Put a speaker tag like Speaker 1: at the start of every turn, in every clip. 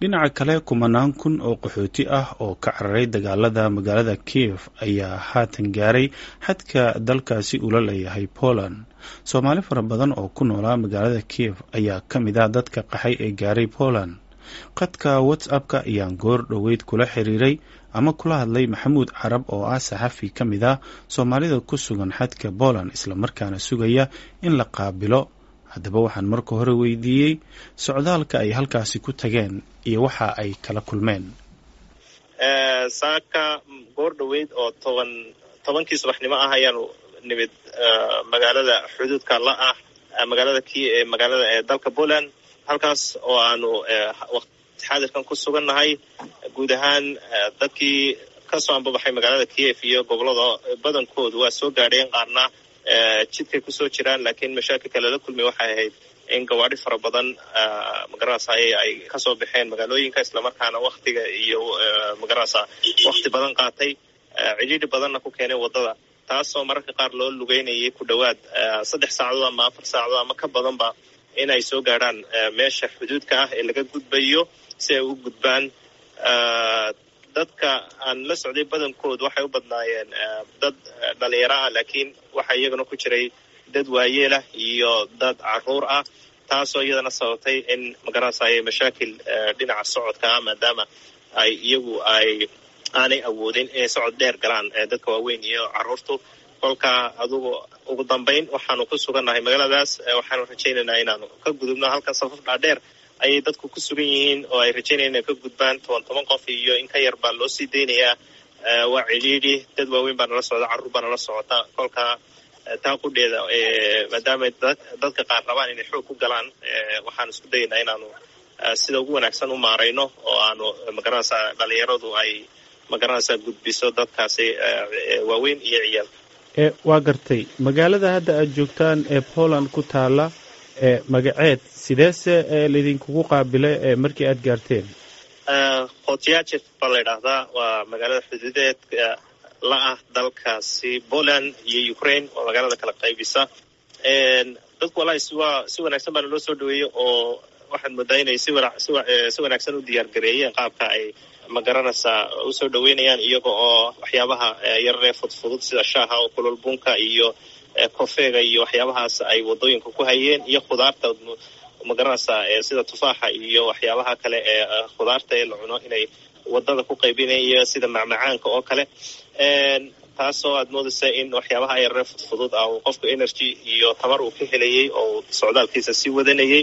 Speaker 1: dhinaca kale kumanaan kun oo qaxooti ah oo ka cararay dagaalada magaalada kiev ayaa haatan gaaray xadka dalkaasi ula leeyahay poland soomaali fara badan oo ku noolaa magaalada kiev ayaa ka mid ah dadka qaxay ee gaaray poland qadka whatsapp-ka ayaan goor dhoweyd kula xiriiray ama kula hadlay maxamuud carab oo ah saxafi ka mid ah soomaalida ku sugan xadka poland islamarkaana sugaya in la qaabilo haddaba waxaan marka hore weydiiyey socdaalka ay halkaasi ku tageen iyo waxa ay kala kulmeen
Speaker 2: saaka goor dhoweyd oo toban tobankii subaxnimo ah ayaanu nimid magaalada xuduudka la ah magaalada ki magaalada ee dalka poland halkaas oo aanu waqti xaadirkan ku sugannahay guud ahaan dadkii kasoo ambabaxay magaalada kiev iyo gobolada badankoodu waa soo gaadheen qaarna jidkay kusoo jiraan laakiin mashaakilka lala kulmay waxay ahayd in gawaadhi fara badan magarasa ay kasoo baxeen magaalooyinka islamarkaana waktiga iyo magarasa wakti badan qaatay cidhiidhi badanna ku keenay waddada taasoo mararka qaar loo lugeynayay ku dhowaad saddex saacadood ama afar saacadood ama ka badanba in ay soo gaadhaan meesha xuduudka ah ee laga gudbayo si ay u gudbaan dadka aan la socday badankood waxay u badnaayeen dad dhalinyaro ah laakiin waxaa iyagana ku jiray dad waayeelah iyo dad caruur ah taasoo iyadana sababtay in magarasa ay mashaakil dhinaca socodka ah maadaama ay iyagu ay aanay awoodin inay socod dheer galaan dadka waaweyn iyo caruurtu kolka adugu ugu dambayn waxaanu ku sugannahay magaaladaas waxaanu rajaynaynaa inaanu ka gudubno halkan safaf dhaadheer ayay dadku ku sugan yihiin oo ay rajaynayaan inay ka gudbaan toban toban qof iyo in ka yar baa loo sii daynayaa waa cidhiidhi dad waaweyn baa nala socda carruur baa nala socota kolka taa qudheeda maadaama dadka qaar rabaan inay xoog ku galaan waxaan isku dayaynaa inaanu sida ugu wanaagsan u maarayno oo aanu magaranaysa dhalinyaradu ay magaranaysa gudbiso dadkaasi waaweyn iyo ciyaal
Speaker 1: waa gartay magaalada hadda aad joogtaan ee poland ku taala magaceed sideese laydinkugu qaabilay markii aad gaarteen
Speaker 2: khotyajef baa la ydhaahdaa waa magaalada xuduudeed la ah dalkaasi poland iyo ukraine waa magaalada kala qaybisa dadku wallahi siwaa si wanaagsan baana loo soo dhaweeyey oo waxaad moodaa inay si si wanaagsan u diyaar gareeyeen qaabka ay magaranaysaa usoo dhaweynayaan iyaga oo waxyaabaha yararee fudfudud sida shaaha oo kulol bunka iyo kofeega iyo waxyaabahaas ay wadooyinka ku hayeen iyo khudaarta magaranaysaa sida tufaaxa iyo waxyaabaha kale ee khudaarta ee la cuno inay wadada ku qaybinayan iyo sida macmacaanka oo kale taasoo aad moodaysa in waxyaabaha yararee fudfudud ah uu qofku energy iyo tamar uu ka helayay oo socdaalkiisa sii wadanayay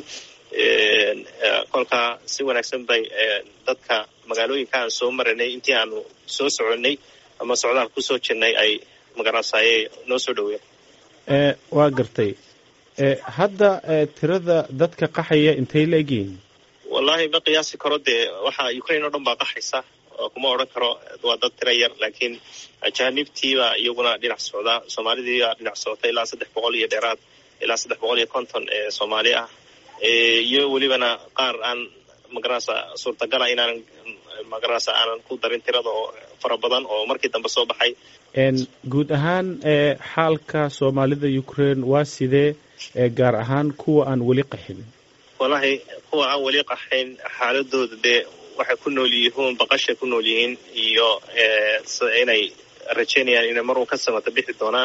Speaker 2: kolkaa si wanaagsan bay dadka magaalooyinka aan soo maranay intii aanu soo soconnay ama socdaal kusoo jirnay ay magarasaaye noo soo dhaweeyeen
Speaker 1: waa gartay hadda tirada dadka qaxaya intay la egyihiin
Speaker 2: wallahi ma qiyaasi karo dee waxa ukraine oo dhan baa qaxaysa kuma odhan karo waa dad tira yar laakiin ajaanibtiibaa iyaguna dhinac socda soomaalidiibaa dhinac socota ilaa saddex boqol iyo dheeraad ilaa saddex boqol iyo konton ee soomaali ah iyo welibana qaar aan magarasa suurtagala inaanan magarasa aanan ku darin tirada oo fara badan oo markii dambe soo baxay
Speaker 1: guud ahaan xaalka soomaalida ukraine waa sidee gaar ahaan kuwa aan weli qaxin
Speaker 2: wallahi kuwa aan weli qaxayn xaaladooda dee waxay ku nool yihiin baqashay ku nool yihiin iyo inay rajaynayaan inay marun ka samata bixi doonaan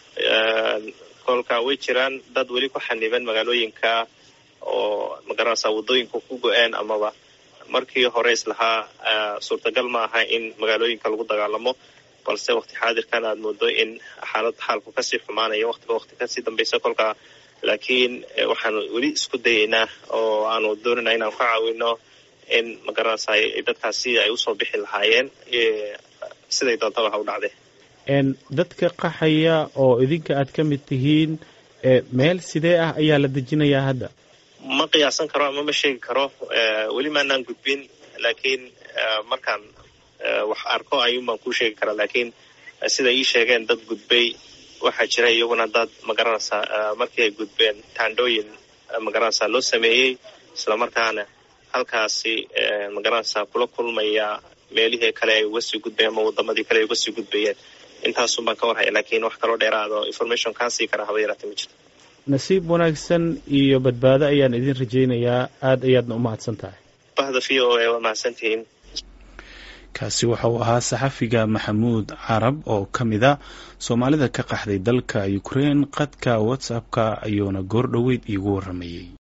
Speaker 2: kolka way jiraan dad weli ku xaniban magaalooyinka oo magarasa waddooyinka ku go-een amaba markii hore islahaa suurtagal ma aha in magaalooyinka lagu dagaalamo balse waqti xaadirkan aad moodo in xaalad xaalku kasii xumaanayo waqtiba waqti kasii dambaysa kolka laakiin waxaanu weli isku dayaynaa oo aanu doonayna inaan ka caawino in magarasa dadkaasi ay usoo bixi lahaayeen siday doontaba ha u dhacde
Speaker 1: dadka qaxaya oo idinka aad ka mid tihiin meel sidee ah ayaa la dejinayaa hadda
Speaker 2: ma qiyaasan karo ama ma sheegi karo weli maanaan gudbin laakiin markaan wax arko ayuun baan kuu sheegi karaa laakiin sida ii sheegeen dad gudbay waxaa jira iyaguna dad magaranaysa markii ay gudbeen taandhooyin magaranaysa loo sameeyey islamarkaana halkaasi magaranaysa kula kulmaya meelihii kale ay uga sii gudbayeen ama wadamadii kale ay uga sii gudbayeen intaasun baan ka warhaya laakiin wax kaloo dheeraado information kaan sii karaa haba yaraatee ma jirto
Speaker 1: nasiib wanaagsan iyo badbaado ayaan idin rajaynayaa aada ayaadna u mahadsan tahay
Speaker 2: bahda v o a waa mahadsantihiin
Speaker 1: kaasi waxa uu ahaa saxafiga maxamuud carab oo ka mida soomaalida ka qaxday dalka ukraine qadka whatsapp-ka ayuuna goor dhoweyd iigu waramayey